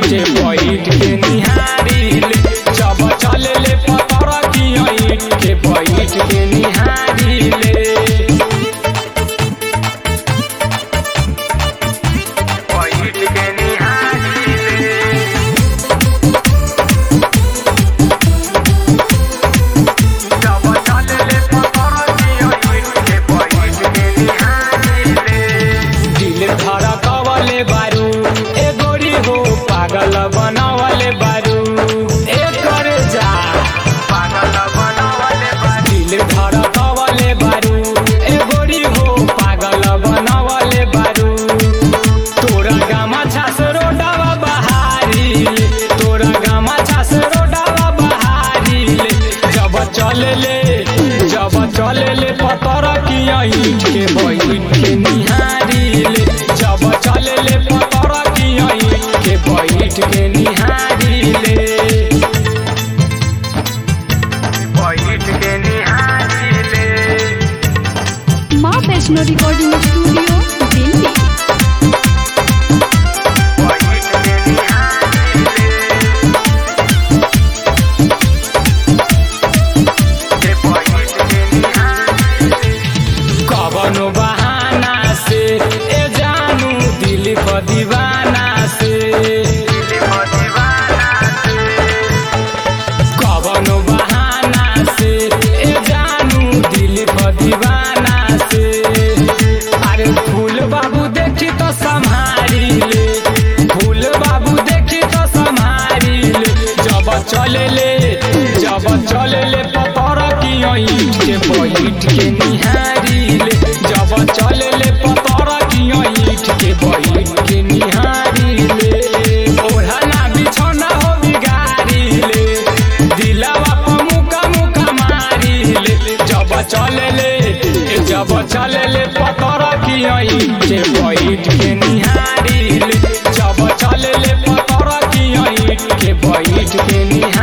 के बैठ के निहारिल जब चले ले पतर की ईट के बैठ के निहारिल बैठ के निहारिल जब चले ले पतर की ईट के बैठ के निहारिल दिल धड़कवले बारू ए गोरी हो पागल बनवले बारू ए करे जा पागल बनवले बारू दिल धड़कवले बारू ए गोरी हो पागल बनवले बारू तोरा गामा छास रोडावा बहारी तोरा गामा छास रोडावा बहारी जब चले ले जब चले ले पतर की ईट के बैठ के निहारिल जब चले ले पतर की ईट के बैठ के निहारिल बैठ के निहारिल माँ वैष्णो रिकॉर्डिंग स्टूडियो दिल्ली बैठ के निहारिल के बैठ के निहारिल कवनो बहाना से ए जानू दिल प दीवाना से कवनो बहाना से ए जानू दिल प दीवाना से अरे फूल बाबू देखी तो संभारी ले फूल बाबू देखी तो संभारी ले जब चले ले जब चले ले पतर की ईट के बैठ के निहारी ले जब चले ले पतर की ईट के बैठ के निहारी ले ओढ़ना बिछौना हो बिगारी ले दिलावा पर मुका मुका मारी ले जब चले ले जब चले ले पतर की ईट के बैठ के निहारी ले जब चले ले पतर की ईट के बैठ के निहारी